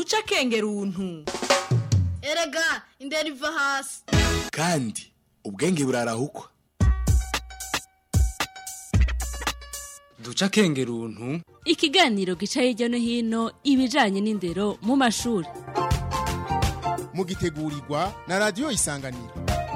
duca kengeruntu erega indera iva hasi kandi ubwenge burarahukwa duca kengeruntu ikiganiro gica hirya no hino ibijanye n'indero mu mashuri mugitegurirwa na radiyo isanganiro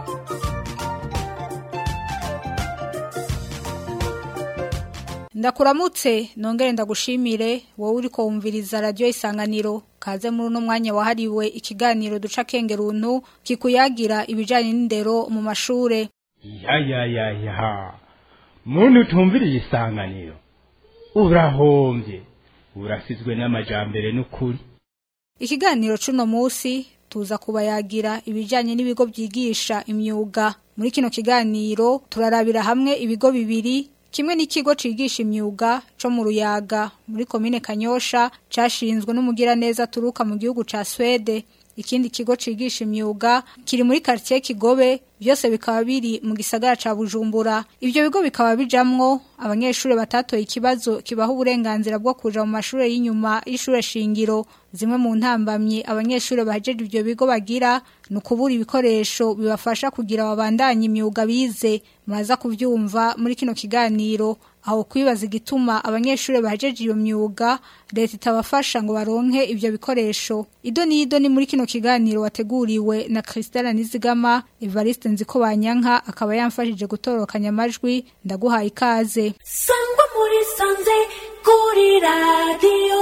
ndakuramutse nongere ndagushimire wowe uri wumviriza radiyo isanganiro kaze muri uno mwanya wahariwe ikiganiro duca kengeruntu kikuyagira ibijyanye n'indero mu mashure ya ya ya ya muntu utumviriye isanganiro urahombye urasizwe n'amajambere n'ukuri ikiganiro c'uno munsi tuza kubayagira ibijyanye n'ibigo byigisha imyuga muri kino kiganiro turarabira hamwe ibigo bibiri kimwe n'ikigo cigisha imyuga co mu ruyaga muri komine kanyosha cashinzwe n'umugiraneza turuka mu gihugu ca swede ikindi kigo cigisha imyuga kiri muri quartier kigobe byose bikaba biri mu gisagara ca bujumbura ivyo bigo bikaba bijamwo abanyeshuri batatoye ikibazo kibaha uburenganzira bwo kuja mu mashuri y'inyuma y'ishure shingiro zimwe mu ntambamye abanyeshuri bahejeje ivyo bigo bagira ni ukubura ibikoresho bibafasha kugira babandanye imyuga bize muraza kuvyumva muri kino kiganiro aho kwibaza igituma abanyeshuri bahejeje iyo myuga leta itabafasha ngo baronke ivyo bikoresho ido n'ido ni muri kino kiganiro wateguriwe na Christelle Nizigama Evariste Nziko Banyanka akaba yamfashije gutorokanya amajwi ndaguhaye ikaze sangwa muri sanze kuri radiyo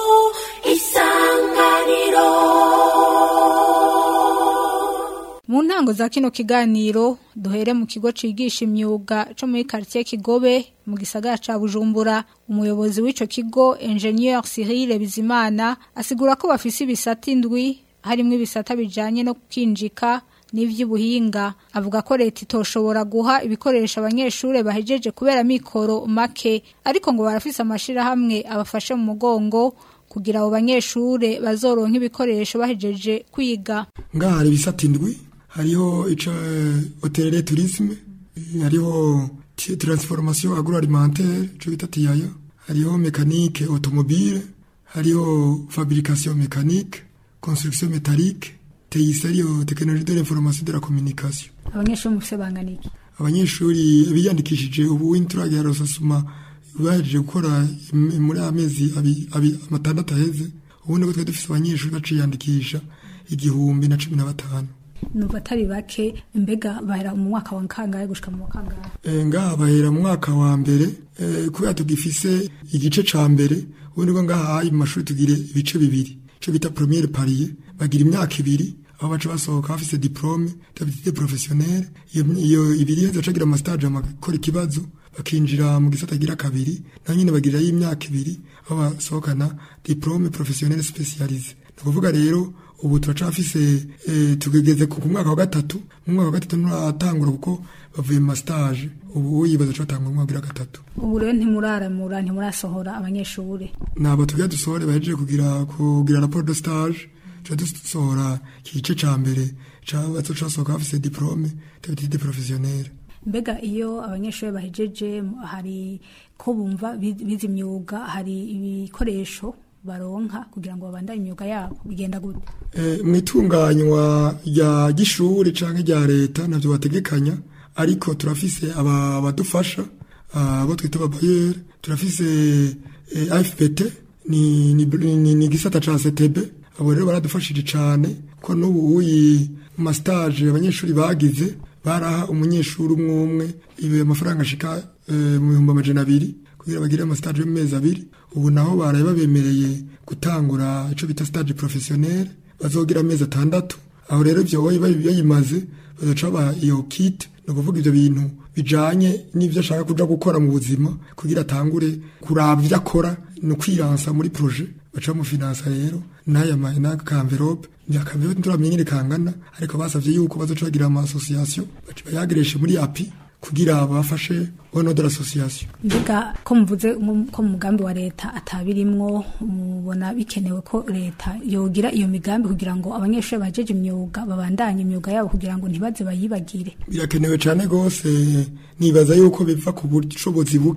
isanganiro mu ntango za kino kiganiro duhere mu kigo cigisha imyuga co muri quartier Kigobe mu gisagara ca Bujumbura umuyobozi w'ico kigo Engineer Cyril Bizimana asigura ko bafise ibisata indwi harimwo ibisata bijanye no kwinjika n'ivy'ubuhinga avuga ko leta itoshobora guha ibikoresho abanyeshure bahejeje kubera mikoro make ariko ngo barafise amashirahamwe abafashe mu mugongo kugira abo banyeshure bazoronka ibikoresho bahejeje kwiga ngaha hari ibisata indwi hariho ica hotelere tourisme hariho transformation agroalimentaire ico bita tiyaya hariho mécanique automobile hariho fabrication mécanique construction métallique teyise ariyo tekinoloji de l'information de la communication abanyeshuri mufise bangana iki abanyeshuri biyandikishije ubu inturage ya rosasuma bahejeje gukora muri amezi amatandatu aheze ubundi ko twari dufise abanyeshuri baciyandikisha igihumbi na cumi na batanu numva atari bake mbega bahera mu mwaka wa kangahe gushika mu kangahe ngaha bahera mu mwaka wa mbere kubera tugifise igice ca mbere ubundi ko ngaha mu mashuri tugire ibice bibiri ico bita premiere parier bagira imyaka ibiri aho baca basohoka bafise diplome d'habilité professionnelle iyo ibiri heza cagira amastage amakora ikibazo bakinjira mu gisata gira kabiri na nyine bagirira y'imyaka ibiri aho basohokana diplome professionnelle spécialisée ni ukuvuga rero ubu turacafise e, tugegeze ku mwaka wa gatatu mu mwaka wa gatatu nturatangura kuko bavuye mu mastage ubu yibaza co batangura mu mwaka wa gatatu ubu rero ntimuraramura ntimurasohora abanyeshuri nabo tugira dusohore bahejeje kugira kugira rapport de stage tuba dusohora igice ca mbere casohoka bafise diplome d'habilité professionnelle mbega iyo abanyeshuri bahejeje hari ko bumva bize imyuga hari ibikoresho baronka kugira ngo babandanye imyuga yabo bigenda gute mu itunganywa rya gishuri canke rya leta navyo bategekanya ariko turafise abadufasha abo twita ababayeri turafise afpt ni ni gisata ca CTB abo rero baradufashije cane ko n'ubu uyi mu mastage abanyeshuri bagize baraha umunyeshuri umwe umwe ibe amafaranga ashika mu bihumbi amajana abiri kugira bagire amastage yo mu mezi abiri ubu naho baraye babemereye gutangura ico bita stage professionnel bazogira amezi atandatu aho rero ivyo bayimaze bazoca ba iyo kit ni ukuvuga ivyo bintu bijanye n'ivyo ashaka kuja gukora mu buzima kugira atangure kuraba ivyo akora ni ukwiransa muri projet baca bamufinansa rero n'aya n'aka envelope ni akamvelope nturamenya nyine kangana ariko basavye yuko bazoca bagira ama association bayagireshe muri api kugira bafashe ono de l'association mbega ko muvuze ko mu mugambi wa leta atabirimwo mubona bikenewe ko leta yogira iyo migambi kugira ngo abanyeshuri bajeje imyuga babandanye imyuga yabo kugira ngo ntibaze bayibagire birakenewe cyane gose nibaza yuko biva ku bushobozi buke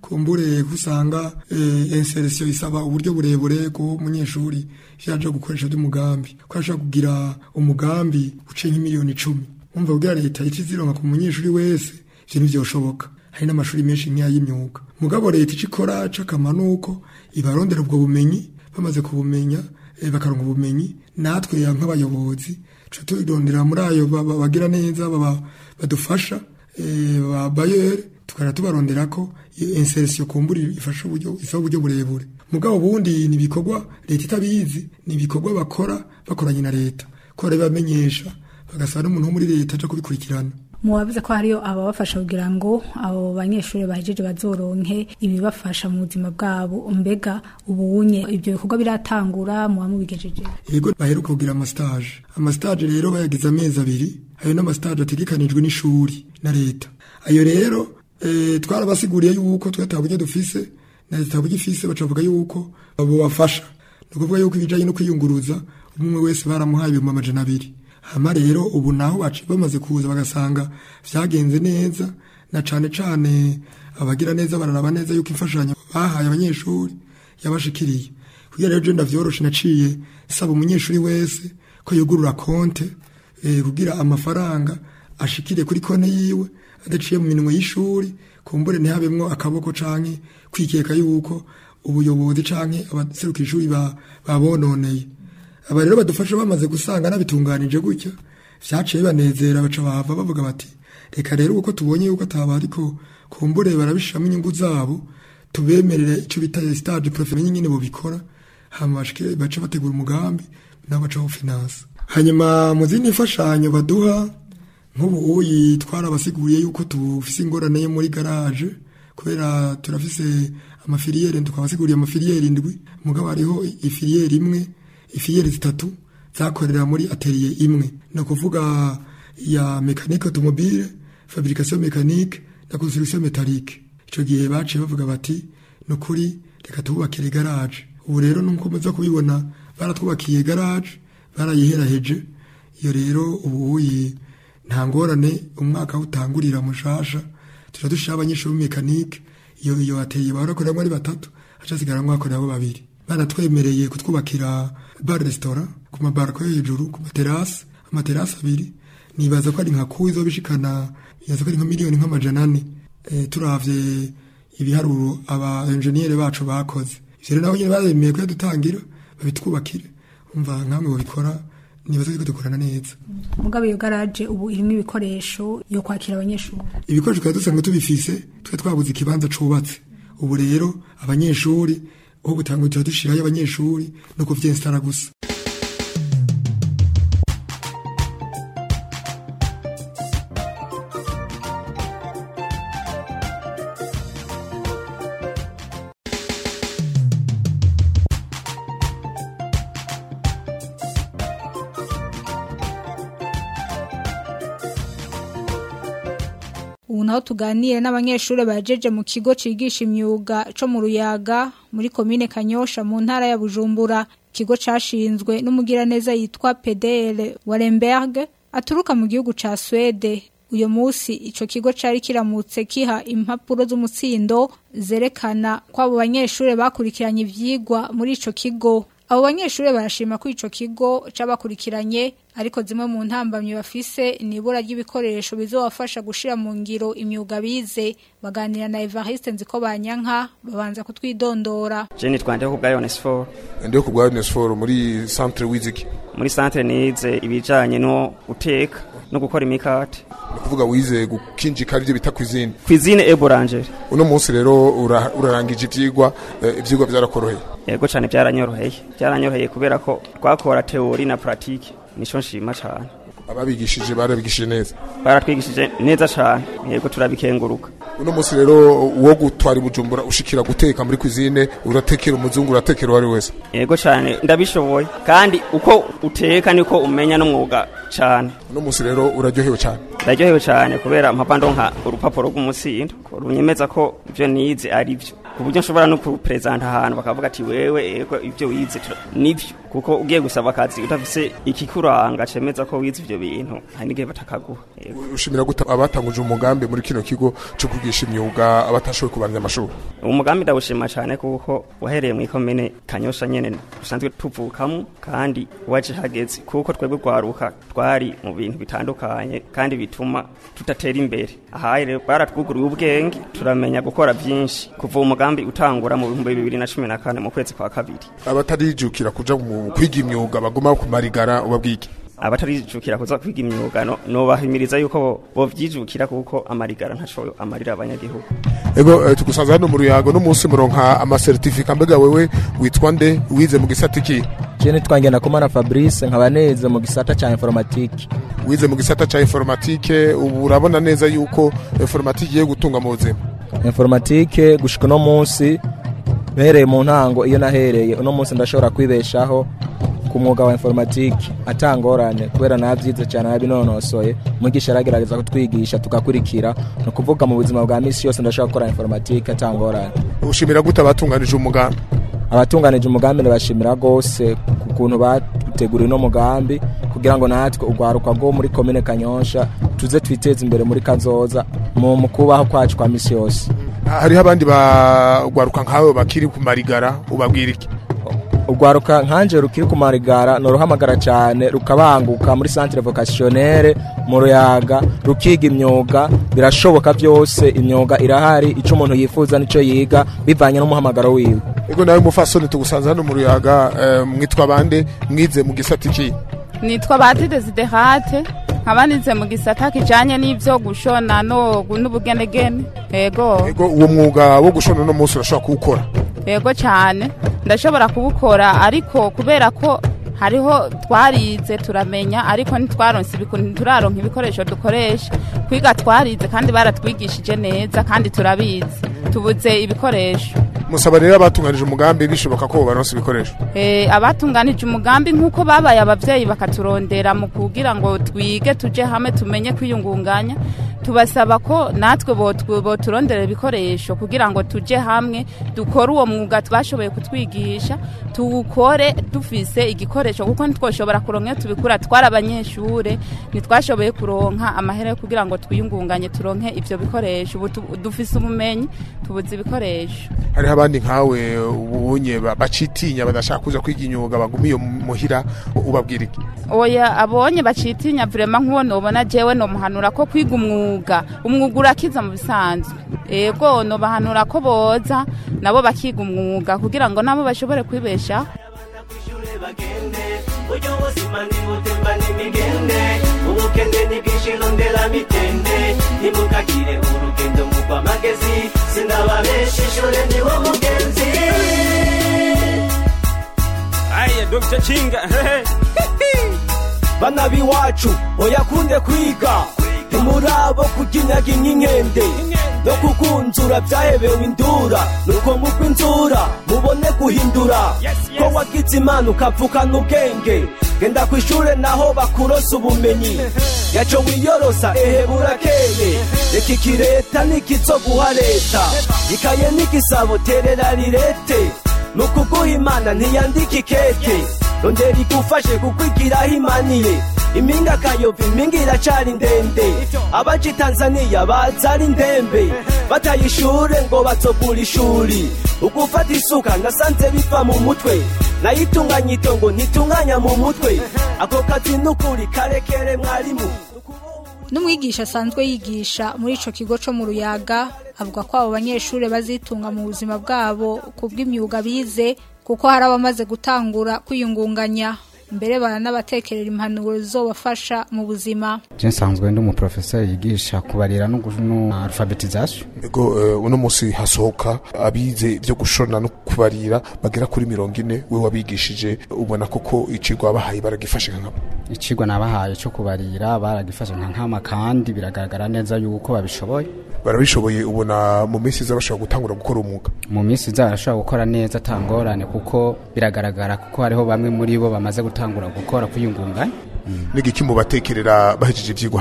kumbure usanga eh, insertion isaba uburyo burebure ko umunyeshuri yaje gukoresha by'umugambi ko ashaka kugira umugambi uce nk'imiliyoni icumi umva kugira leta ikizironka ku munyeshuri wese ivyo ntivyoshoboka hari n'amashuri menshi nk'ay'imyuga mugabo leta ico ikora c'akamaro nuko ibarondera ubwo bumenyi bamaze kubumenya eh, bakaronka ubumenyi natwe nk'abayobozi tuca turondera muri ayo ba- ba- bagira neza baba- badufasha eh, ba bayere tukara tubarondera ko iyo insertion kumbura ifasha uburyo isaba uburyo burebure mugabo bundi ni ibikorwa leta itabizi ni ibikorwa bakora bakoranye na leta ko bamenyesha bagasaba n'umuntu wo muri leta aja kubikurikirana mubavuze ko hariyo ababafasha kugira ngo abo banyeshuri bahejeje bazoronke ibibafasha mu buzima bwabo mbega ubunye ibyo bikorwa biratangura muba mubigejeje yego baheruka kugira amastage amastage rero bayagize amezi abiri ayo n'amastage ategekanijwe n'ishuri na leta ayo rero eh, twarabasiguriye yuko twe ata buryo dufise na leta buryo ifise bacavuga yuko abo bafasha ni ukuvuga yuko ibijanye no kwiyunguruza umwe wese baramuhaye ibihumbi amajana abiri hama rero ubu naho baci bamaze kuza bagasanga vyagenze neza na cane cane abagira neza bararaba neza yuko imfashanyo bahaye abanyeshuri yabashikiriye kugira rero je ndavyoroshe naciye saba umunyeshuri wese ko yugurura konte eh, kugira amafaranga ashikire kuri konte yiwe adaciye mu minwe y'ishuri kumbure ntihabemwo akaboko canke kwikeka yuko ubuyobozi canke abaserukira ishuri ba- babononeye aba rero badufasha bamaze gusanga nabitunganije gutya vyaciye banezera baca bahava bavuga bati reka rero uko tubonye yuko ataba ariko kumbure barabishiramo inyungu zabo tubemerere ico bita stage professionnel nyine bobikora hama bashike bace bategura umugambi nabo baca finance hanyuma mu zindi mfashanyo baduha nk'ubu uyi twarabasiguriye yuko tufise ingorane yo muri garage kubera turafise amafiliyeri tukabasiguriye amafiliyeri indwi mugabo hariho ifiliyeri imwe ifiliyeri zitatu zakorera muri atelier imwe ni ukuvuga ya mekanike automobile fabrication mécanique na construction métallique ico gihe baciye bavuga bati ni ukuri reka tububakire garage ubu rero nuko muza kubibona baratwubakiye garage barayiheraheje iyo rero ubu uyi nta ngorane umwaka utangurira mushasha tuja dushira abanyeshuri b'mekanike iyo iyo ateye barakoreramo ari batatu haca hasigaramwo hakoreramo babiri baratwemereye kutwubakira bar restaurant ku mabarako yo hejuru ku materasi amaterasi abiri nibaza ko ari nka kuwi izobishikana nibaza ko ari nka miliyoni nk'amajana ane e, turavye ibiharuro aba enjeniyeri bacu bakoze ivyo rero nabo nyene baremeye kuyadutangira babitwubakire umva nkamwe babikora nibaza ko dukorana neza mugabo iyo garaje ubu irimo ibikoresho yo kwakira abanyeshuri ibikoresho twari dusanzwe tubifise twe twabuze ikibanza cubatse ubu rero abanyeshuri aho gutangurira dushirayo abanyeshuri no kuvyensitara gusa ubu naho tuganire n'abanyeshuri bajeje mu kigo cigisha imyuga co mu ruyaga muri komine kanyosha mu ntara ya bujumbura ikigo cashinzwe n'umugiraneza yitwa pedere waremberg aturuka mu gihugu ca swede uyo musi ico kigo cari kiramutse kiha impapuro z'umutsindo zerekana ko abo banyeshuri bakurikiranye ivyigwa muri ico kigo abo banyeshuri barashima ko ico kigo c'abakurikiranye ariko zimwe mu ntambamyi bafise ni ibura ry'ibikoresho bizobafasha gushira mu ngiro imyuga bize baganira na Evariste nziko banyanka babanza kutwidondora Jenny twande ku bwa Onesfor ndiyo ku bwa Onesfor muri centre wiziki muri centre nize ibijanye no guteka no gukora imikate ni kuvuga wize gukinjika arivyo bita cuisine cuisine et boulangerie uno munsi rero ura- urarangije ivyigwa eh, ivyigwa vyarakoroheye yego cane byaranyoroheye byaranyoroheye kubera ko twakora teori na pratique nico nshima cane ababigishije barabigishije neza baratwigishije neza cane yego turabikenguruka uno munsi rero uwo gutwara i bujumbura ushikira guteka muri cuisine uratekera umuzungu uratekera uwo ari we wese yego cane ndabishoboye kandi uko uteka niko umenya n'umwuga cane uno munsi rero uraryohewe cyane ndaryohewe cane kubera mpapa ndonka urupapuro rw'umutsindo runyemeza ko ivyo nize ari vyo ku buryo nshobora no kuperezanta ahantu bakavuga ati wewe ego ivyo wize tura- nivyo kuko ugiye gusaba akazi udafise ikikuranga cemeza ko wize ivyo bintu hari n'igihe batakaguha Yego. ushimira gute abatanguje umugambi muri kino kigo cyo kwigisha imyuga abatashoboye kubandanya amashuri umugambi ndawushima cyane kuko wahereye mu ikomine kanyosha nyene dusanzwe tuvukamo kandi waje hageze kuko twebwe rwaruka twari mu bintu bitandukanye kandi bituma tudatera imbere aha rero baratwuguriye ubwenge turamenya gukora byinshi kuva umugambi utangura mu bihumbi bibiri na cumi na kane mu kwezi kwa kabiri abatarijukira kuja mu kwiga imyuga baguma kumarigara ubabwike abatarijukira kuza kwiga imyuga no nobahimiriza yuko bo- bovyijukira kuko amarigara ntaco amarira abanyagihugu ego eh, tugusanze hano mu ruyago n'umunsi muronka amasertifika mbega wewe witwa nde wize mu gisata iki Je nitwa Ngendakumana Fabrice nkaba neze mu gisata ca informatique wize mu gisata ca informatike ubu urabona neza yuko informatike igiye gutunga mu buzima informatique gushika uno munsi mpereye mu ntango iyo nahereye uno munsi ndashobora kwibeshaho ku mwuga wa informatique atangorane kubera nabyize cyane nabinonosoye mwigisha aragerageza kutwigisha tugakurikira ni ukuvuga mu buzima bwa misi yose ndashobora gukora informatique atangorane ushimira gute abatunganije umugambi abatunganije umugambi ndabashimira rwose ku kuntu bateguriye uno mugambi kugira ngo natwe urwaruka rwo muri komine kanyosha tuze twiteze imbere muri kazoza mu mu kubaho kwacu kwa misi yose hariho abandi bagwaruka nkawe bakiri ku marigara ubabwira iki urwaruka nkanje rukiri ku marigara noruhamagara cyane rukabanguka muri centre vocationnelle mu ruyaga rukiga imyuga birashoboka byose imyuga irahari icyo umuntu yifuza nicyo yiga bivanye n'umuhamagaro wiwe ego nawe mufasoni tugusanze hano mu ruyaga eh, mwitwa bande mwize mu gisata iki nitwa bati desiderate nkaba nize mu gisata kijanye n'ivyo gushona no n'ubugenegene ego ego uwo mwuga wo gushona uno munsi urashobora kuwukora ego cyane ndashobora kubukora ariko kubera ko hariho twarize turamenya ariko ntitwaronse ibiku- ntituraronka ibikoresho dukoresha kwiga twarize kandi baratwigishije neza kandi turabizi tubuze ibikoresho musaba rero abatunganije umugambi bishoboka ko baronse ibikoresho Eh, abatunganije umugambi nk'uko babaye abavyeyi bakaturondera mu kugira ngo twige tuje hamwe tumenye kwiyungunganya tubasaba ko natwe botw- boturondera ibikoresho kugira ngo tuje hamwe dukore uwo mwuga twashoboye kutwigisha tuwukore dufise igikoresho kuko ntitwoshobora kuronka iyo tubikura twari abanyeshure ntitwashoboye kuronka amahera yo kugira ngo twiyungunganye turonke ivyo bikoresho ubu tu- dufise ubumenyi tubuze ibikoresho hariho abandi nkawe ubunye ba- bacitinya badashaka kuza kwiga imyuga bagumiye muhira ubabwira iki oya abonye bacitinya vrema nk'uwo nobona jewe nomuhanura ko kwiga umwuga umwuga urakiza mu bisanzwe ego nobahanura ko boza nabo bakiga umwuga kugira ngo nabo bashobore kwibeshaho buryo buzima ntibutemba n'imigende ubukende ntibwishirondera mitende ntimukagire urugendo mugwa amagezi sinababesha ishure niwo mugenzi aya dr chinga bana b'iwacu oyakunde kwiga ntimurabo kuginyaga ink'inkende no kukunzura byahebewe indura nuko mugwa inzura mubone guhindura ko wagize imana ukavukana ubwenge genda ku ishure naho bakurosa ubumenyi yaco wiyorosa ehe burakeye reka iki leta nikizoguha leta ikaye n'igisabo terera rirete nukuguha imana ntiyandika ikete rondera igufashe kukwigiraho imaniye impinga kayova impinga iracari ndende abaja i tanzaniya baza ari ndembe bataye ishure ngo bazogura ishuri ugufata isuka nasanze biva mu mutwe nayitunganya itongo ntitunganya mu mutwe ako kazi nukuri karekere mwarimu n'umwigisha asanzwe yigisha muri ico kigo co mu ruyaga avuga ko abo banyeshuri bazitunga mu buzima bwabo ku bw'imyuga bize kuko hari abamaze gutangura kwiyungunganya mbere baranabatekerera impanuro zizobafasha mu buzima je nsanzwe ndi umuprofeseri yigisha kubarira no gu- no alphabetisation ego eh, uno munsi hasohoka abize ibyo gushona no kubarira bagera kuri mirongo ine we wabigishije ubona koko icigwa bahaye baragifashe nkabo icigwa nabahaye cyo kubarira baragifashe nka nkama kandi biragaragara neza yuko babishoboye barabishoboye ubona mu minsi iza bashobora gutangura gukora umwuga mu minsi iza barashobora gukora neza atangorane kuko biragaragara kuko hariho bamwe muri bo bamaze gutangura gukora kwiyungunganya n'igiki mu batekerera bahejeje ivyigwa hano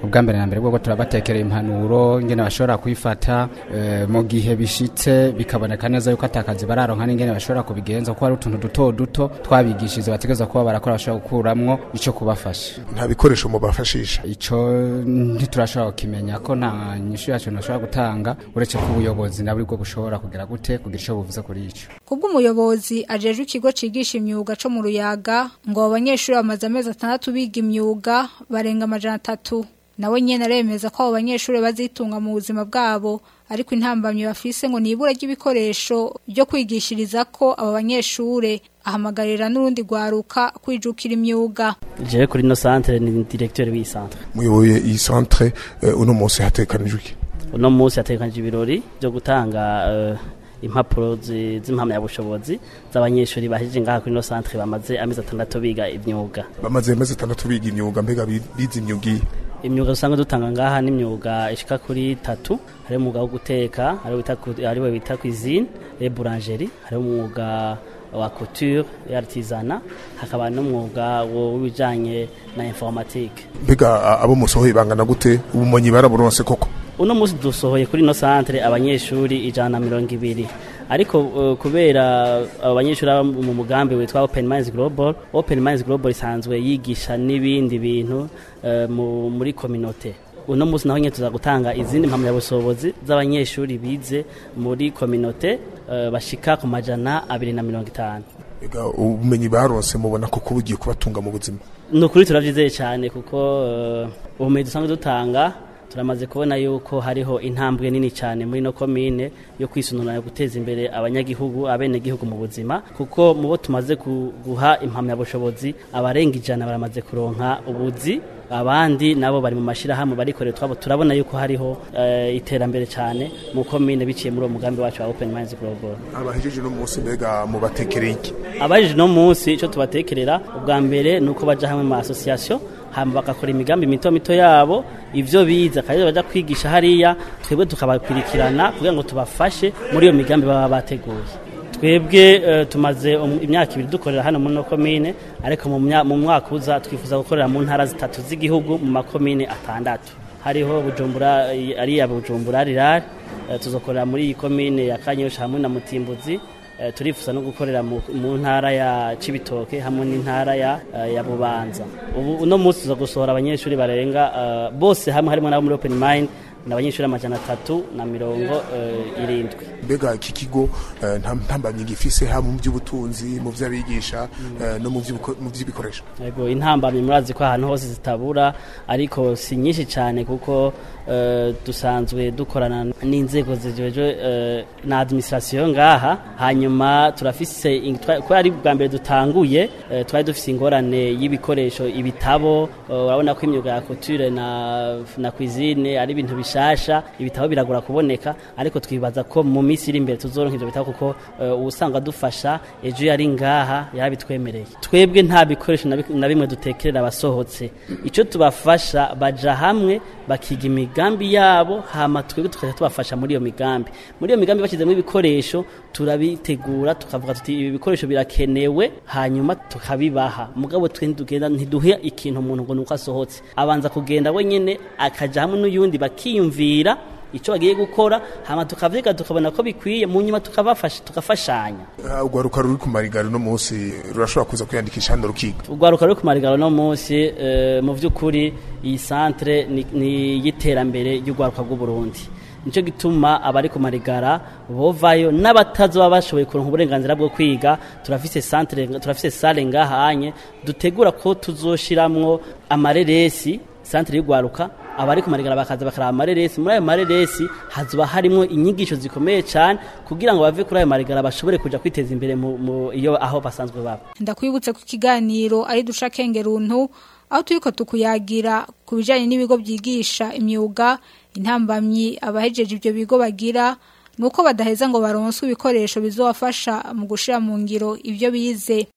ubwa mbere na mbere bwo turabatekera impanuro ingene bashobora kwifata eh, mu gihe bishitse bikaboneka neza yuko atakazi bararonka n'ingene bashobora kubigenza kuko hari utuntu duto duto twabigishije bategereza kuba barakora bashobora gukuramwo ico kubafasha nta bikoresho mubafashisha ico ntiturashobora kukimenya ko nta nyishu yacu ntashobora gutanga uretse ko ubuyobozi nabwo bwo bushobora kugira gute kugira ico buvuze kuri ico kubw'umuyobozi ajejwe ikigo cigisha imyuga co mu ruyaga ngo abo banyeshuri bamaze amezi atandatu biga imyuga barenga amajana atatu nawe nyene aremeza ko abo banyeshuri bazitunga mu buzima bwabo ariko intambamyi bafise ngo nibura ry'ibikoresho byo kwigishiriza ko abo banyeshure ahamagarira n'urundi rwaruka kwijukira imyuga jewe kuri no centre ni directeur w'iyi centre muyoboye iyi centre eh, uno munsi hatekanijwe iki uno munsi hatekanije ibirori byo gutanga eh, impapuro zi- z'impamyabushobozi z'abanyeshuri bahejeje ngaha kuri no centre bamaze amezi atandatu biga imyuga bamaze amezi atandatu biga imyuga mbega bi- bize imyuga iyi imyuga usanga dutanga ngaha n'imyuga ishika kuri tatu hari umwuga wo guteka hari bita ku- hari we bita cuisine et boulangerie hari umwuga wa couture et artisanat hakaba n'umwuga wo- w'ibijanye na informatique mbega a- abo musohoye bangana gute ubumenyi baraburonse koko uno munsi dusohoye kuri no centre abanyeshuri ijana na mirongo ibiri ariko uh, kubera abo banyeshuri baba mu mugambi witwa Open Minds Global Open Minds Global isanzwe yigisha n'ibindi bintu uh, mu- muri communauté uno munsi naho nyine tuza gutanga izindi mpamyabushobozi z'abanyeshuri bize muri communauté uh, bashika ku majana abiri na mirongo itanu mbega ubumenyi baronse mubona koko bugiye kubatunga mu buzima ni ukuri turabyizeye cyane kuko uh, ubumenyi dusanzwe dutanga turamaze kubona yuko hariho intambwe nini cyane muri no komine yo kwisununura guteza imbere abanyagihugu abenegihugu mu buzima kuko mu bo tumaze ku- guha impamyabushobozi abarenga ijana baramaze kuronka ubuzi abandi nabo bari mu mashyirahamwe barikorera twabo turabona yuko hariho eh, iterambere cyane mu komine biciye muri uwo mugambi wacu wa Open Minds Global abahejeje uno munsi mbega mubatekereye iki abajije no munsi icyo tubatekerera ubwa mbere ni uko baja hamwe mu asosiyasiyo hama bagakora imigambi mito mito yabo ivyo biza kandi baja kwigisha hariya twebwe tukabakurikirana kugira ngo tubafashe muri iyo migambi baba bateguye twebwe eh, tumaze um- imyaka ibiri dukorera hano muri no komine ariko mu mya- mu mwaka uza twifuza gukorera mu ntara zitatu z'igihugu mu makomine atandatu hariho bujumbura eh, ariya bujumbura rirari eh, tuzokorera muri iyi komine ya kanyosha hamwe na mutimbuzi Eh, turifuza no gukorera mu mu ntara ya Cibitoke hamwe n'intara ya eh, ya Bubanza ubu uno munsi tuza gusohora abanyeshuri barenga eh, bose hamwe harimo nabo muri Open Mind n'abanyeshuri amajana atatu na mirongo eh, irindwi mbega iki kigo eh, nta ntambamyi gifise haba mu by'ubutunzi mu vy'abigisha eh, no mu vy'ibiko- mu vy'ibikoresho Ego intambamyi murazi ko ahantu hose zitabura ariko si nyinshi cyane kuko eh, dusanzwe dukorana n'inzego zijejwe eh, na administration ngaha hanyuma turafise in- twa- ko ari bwa mbere dutanguye eh, twari dufise ingorane y'ibikoresho ibitabo eh, urabona ko imyuga ya couture na na cuisine ari ibintu bishasha ibitabo biragora kuboneka ariko twibaza ko mu minsi iri imbere tuzoronka ivyo bitabo kuko eh, uwusanga dufasha ejo yari ngaha yarabitwemereye twebwe nta bikoresho na bi- na bimwe dutekerera abasohotse icyo tubafasha baja hamwe bakiga imigambi yabo hama twebwe tukajya tubafasha muri iyo migambi muri iyo migambi bashyizemo ibikoresho turabitegura tukavuga tuti ibi bikoresho birakenewe hanyuma tukabibaha mugabo twe ntitugenda ntiduhe ikintu umuntu ngo nuko asohotse abanza kugenda wenyene akaja hamwe n'uyundi bakiyumvira icyo bagiye gukora hama tukavyiga tukabona ko bikwiye mu nyuma tukabafasha tukafashanya Ah, urwaruka ruri ku marigari uno munsi rurashobora kuza kwiyandikisha hano rukiga urwaruka ruri ku marigaro no munsi eh, mu by'ukuri iyi centre ni- ni y'iterambere ry'urwaruka rw'uburundi nicyo gituma abari ku marigara bovayo n'abatazoba bashoboye kuronka uburenganzira bwo kwiga turafise centre turafise sale ngahanye dutegura ko tuzoshiramwo amareresi centre y'urwaruka abari ku marigara bakaza bakaraba amareresi muri ayo mareresi hazoba harimo inyigisho zikomeye cyane kugira ngo bave kuri ayo marigara bashobore kuja kwiteza imbere mu, mu iyo aho basanzwe baba ndakwibutse ku kiganiro ari duca kengeruntu aho turiko tukuyagira ku bijanye n'ibigo byigisha imyuga intambamyi abahejeje ibyo bigo bagira nuko badaheza ngo baronswe ibikoresho bizobafasha mu gushira mu ngiro ibyo bize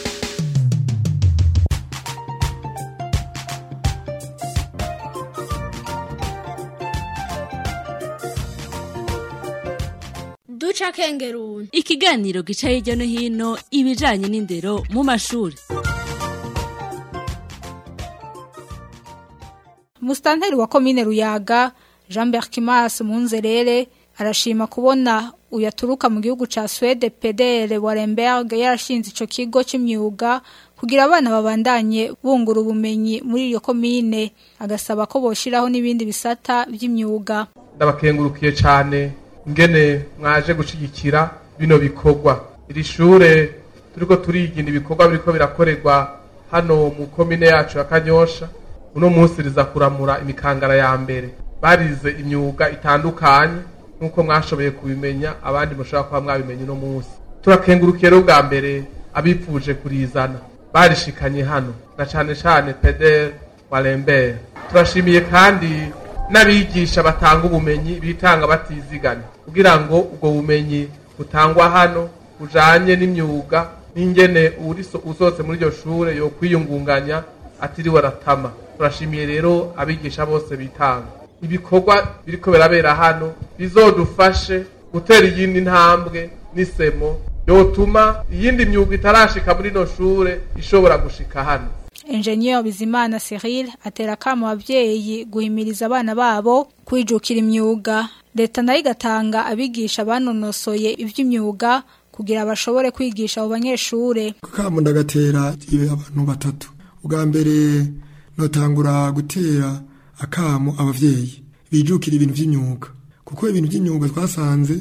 duca kengeruni ikiganiro gica hirya no hino ibijanye n'indero mu mashuri Mustanteri wa komine Ruyaga Jean Berkimas Munzerere arashima kubona uyaturuka mu gihugu ca Swede Pedere Waremberg yarashinze ico kigo c'imyuga kugira abana babandanye bungura ubumenyi muri iyo komine agasaba ko boshiraho n'ibindi bisata vy'imyuga ndabakengurukiye cyane ingene mwaje gushigikira bino bikorwa iri shure turiko turigina ibikorwa biriko birakorerwa hano mu komine yacu ya kanyosha uno munsi riza kuramura imikangara ya mbere barize imyuga itandukanye nk'uko mwashoboye kubimenya abandi mushobora kuba mwabimenye uno munsi turakengurukiye rero bwa mbere abipfuje kurizana barishikanye hano na cane cane pedere wa lembere turashimiye kandi n'abigisha batanga ubumenyi bitanga batiziganya kugira ngo ubwo bumenyi butangwa hano bujanye n'imyuga n'ingene uzose muri iryo shure yo kwiyungunganya atiriwe aratama turashimiye rero abigisha bose bitanga ibikorwa biriko birabera hano bizodufashe gutera iyindi ntambwe n'isemo yotuma iyindi myuga itarashika muri ino shure ishobora gushika hano Engineer Bizimana Cyril atera kama abavyeyi guhimiriza abana babo kwijukira imyuga leta nayo igatanga abigisha banonosoye ivy'imyuga kugira bashobore kwigisha abo banyeshure kamo ndagatera ibe abantu batatu ubwa mbere notangura gutera akamo abavyeyi bijukira ibintu vy'imyuga kuko ibintu vy'imyuga twasanze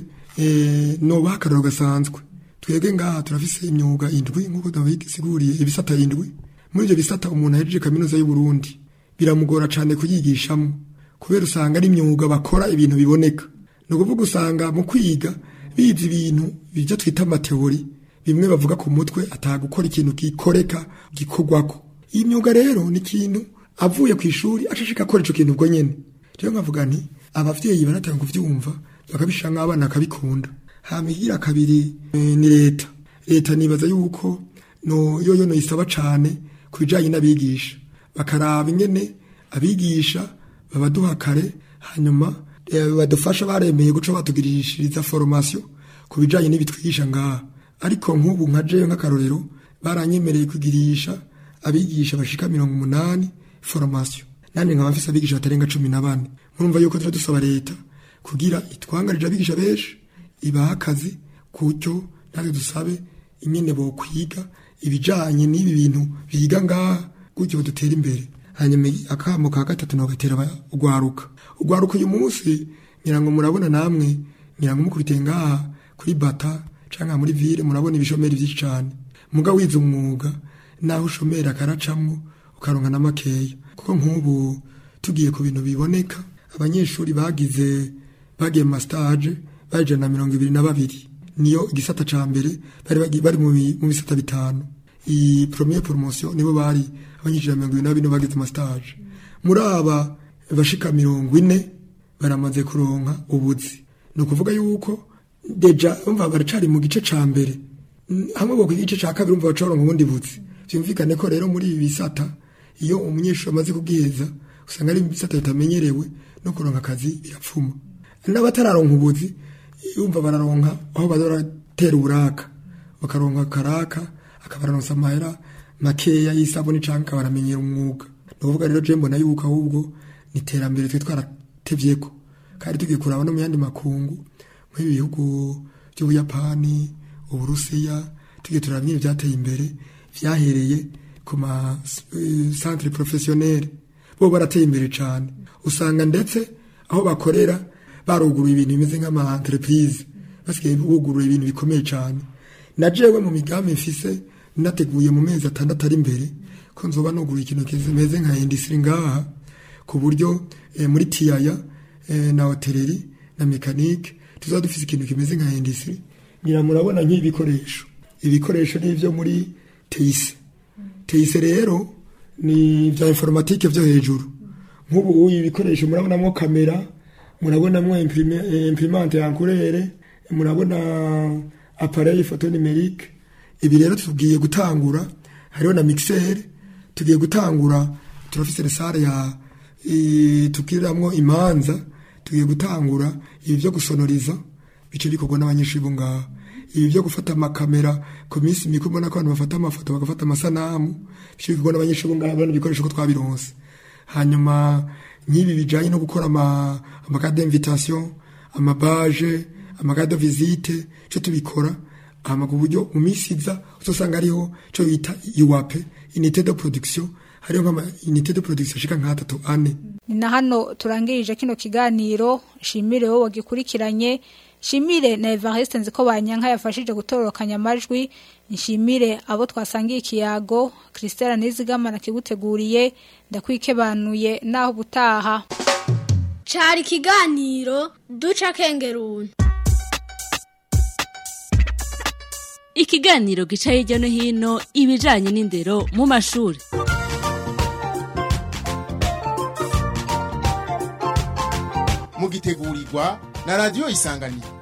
eh no bakararo gasanzwe twebwe ngaha turafise imyuga indwi nkuko ndabisiguriye ibisata indwi muri ivyo bisata umuntu ahejeje kaminuza y'u Burundi biramugora cane kuyigishamo kubera usanga ari imyuga bakora ibintu biboneka no kuvuga usanga mu kwiga bizi ibintu bijya twita amateori bimwe bavuga ku mutwe atagukora ikintu gikoreka gikorwako iyi myuga rero ni ikintu avuye ku ishuri acashika akora ico kintu ubwo nyene rero nkavuga nti abavyeyi baratanga kuvyumva bakabishira nk'abana akabikunda hamigira kabiri e, ni leta leta nibaza yuko no yoyo no isaba cane kubijanye n'abigisha bakaraba ingene abigisha babaduha kare hanyuma badufasha baremeye guca batugirishiriza formation ku bijanye n'ibitwigisha ngaha ariko nk'ubu nka jewe nk'akarorero baranyemereye kugirisha abigisha bashika mirongo umunani formation nandi nkaba mfise abigisha batarenga cumi na bane murumva yuko tuba dusaba leta kugira itwangarije abigisha benshi ibaha akazi kutyo natwe dusabe ingene bokwiga ibijanye n'ibi bintu biga ngaha gutyo dutera imbere hanyuma akamo ka gatatu nogatera ugwaruka ugwaruka uyu munsi ngira ngo murabona namwe ngira ngo mukubite ngaha kuri bata canke muri ville murabona ibishomeri vyinshi cane muga wize umwuga naho ushomera karacamwo ukaronka na makeya kuko nk'ubu tugiye ku bintu biboneka abanyeshuri bagize bagiye mu stage baje na mirongo ibiri na babiri niyo igisata ca mbere bari bari mu bisata bitanu iyi première promotion nibo bari abanyeshuri mirongo ibiri na bine bagize ama stage muri aba bashika mirongo ine baramaze kuronka ubuzi ni ukuvuga yuko deja umva baracari mu gice ca mbere hamwe bwo ku gice ca kabiri umva bacoronka ubundi buzi vyumvikane ko rero muri ibi bisata iyo umunyeshuri amaze kubwiheza usanga ari ibisata bitamenyerewe no kuronka akazi birapfuma n'abatararonka ubuzi yumva bararonka aho bazoratera uburaka bakaronka karaka akabaronsa amahera makeya y'isabuni canke akabaramenyera umwuga ni ukuvuga rero je mbona yuko ahubwo ni iterambere twe twaratevyeko kandi tugiye kuraba no mu yandi makungu nk'ibi bihugu by'ubuyapani uburusiya tugiye turaba nyine vyateye imbere vyahereye ku ma centre professionnel bo barateye imbere cane usanga ndetse aho bakorera baruguruye ibintu bimeze nk'ama entreprise basigaye bugurura ibintu bikomeye cane na jewe mu migambi mfise nateguye mu mezi atandatu ari imbere ko nzoba nugura ikintu kimeze nka industry ngaha ku buryo eh, muri tiyaya eh, na hoteleri na mekanike tuzaba dufise ikintu kimeze nka industry ngira murabona nk'ibikoresho ibikoresho n'ivyo muri teise teise rero ni vya informatike vyo hejuru nk'ubu uyu ibikoresho murabonamwo kamera murabonamwo imprimante yankurere murabona appareil photo numérique ibi rero tugiye gutangura hariho na mixer tugiye gutangura turafise sale ya tukiramwo imanza tugiye gutangura ibi byo gusonoriza bice bikorwa n'abanyeshuri bo ngaha ibi byo gufata amakamera ku minsi mikuru ubona ko abantu bafata amafoto bagafata amasanamu bice bikorwa n'abanyeshuri bo ngaha bano bikoresho ko twabironse hanyuma nk'ibi bijanye no gukora ama amakade d'invitation amabaje amakade de visite cyo tubikora hama ku buryo mu minsi iza uzosanga ariho cyo bita iwape unité de production hariho nk'ama unité de production ashika nk'atatu ane ni na hano turangirije kino kiganiro shimire wowe wagikurikiranye shimire na Evariste nziko banyanka yafashije gutororokanya amajwi nshimire abo twasangiye ikiyago Christelle Nizigama nakiguteguriye ndakwikebanuye naho butaha cari ikiganiro duca kengeruni ikiganiro gica hirya no hino ibijanye n'indero mu mashuri mugitegurirwa na radio isanganiro